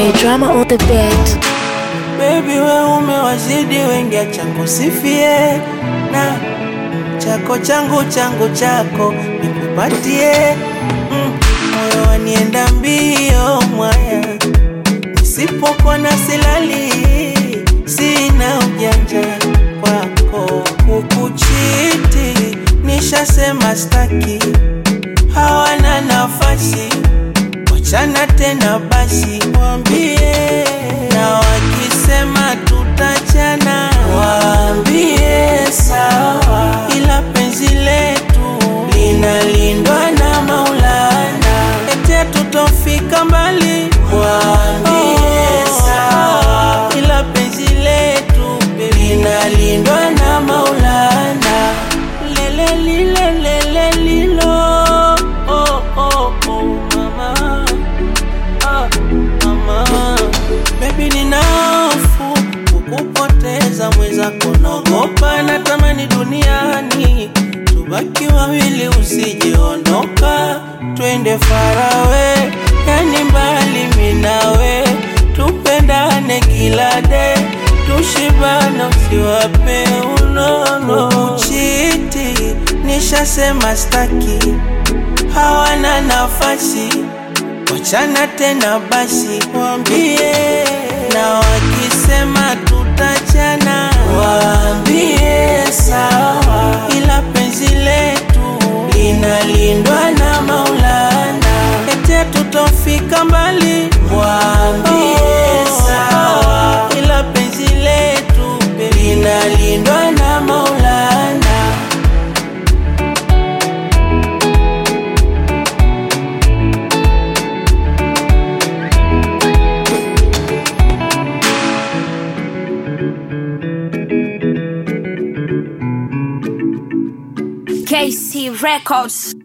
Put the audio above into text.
DJ Drama on the beat. Baby we umewazidi wengi, acha kusifie na chako changu changu chako nikupatie. Mm, moyo wanienda mbio mwaya, nisipokuwa na silali, sina ujanja kwako kukuchiti, nishasema staki, hawana nafasi wachana tena basi, waambie na wakisema tutachana, waambie sawa, ila penzi letu linalindwa na Maulana, ete tutofika mbali, waambie sawa, ila penzi letu linalindwa na Maulana, lele lile lele lilo oh, oh, oh, mama ah, mama Baby nina hofu kukupoteza mwenzako, naogopa natamani duniani tubaki wawili, usijeondoka, twende farawe, yani mbali minawe, tupendane kila de, tushibana, usiwape unono uchiti, nishasema staki, hawana nafasi wachana tena basi, waambie na wakisema tutachana, waambie sawa, ila penzi letu linalindwa na Maulana, ete tutofika mbali, waambie sawa, ila penzi letu linalindwa na Maulana. KC Records.